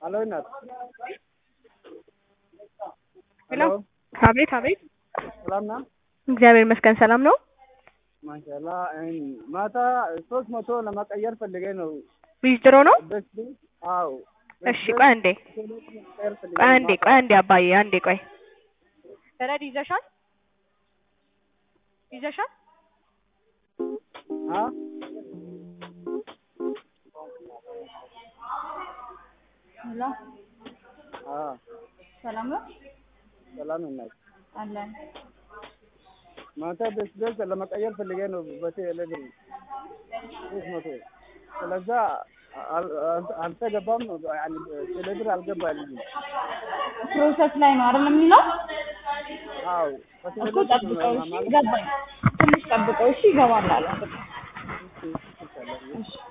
ሄሎ እናት ሄሎ አቤት አቤት ሰላም ና እግዚአብሔር ይመስገን ሰላም ነው ማሻላ ማታ ሶስት መቶ ለመቀየር ፈልጌ ነው ዊዝድሮ ነው በስ አዎ እሺ ቆይ አንዴ ቆይ አንዴ ቆይ አንዴ አባዬ አንዴ ቆይ ረድ ይዘሻል ይዘሻል አ ሄሎ አ ሰላም ነው ሰላም እናት አለን። ማታ በስ በስ ለመቀየር ፈልጌ ነው በቴሌ ብር ሶስት መቶ ስለዛ አል- አል- አልተገባም ያኒ ቴሌ ብር አልገባልኝም ፕሮሰስ ላይ ነው አይደል የሚለው? አዎ በቴሌ እኮ ብር ጠብቀው እሺ፣ ማለት ገባኝ። ትንሽ ጠብቀው እሺ፣ ይገባል አለ። እሺ፣ እሺ፣ ይቻላል። እሺ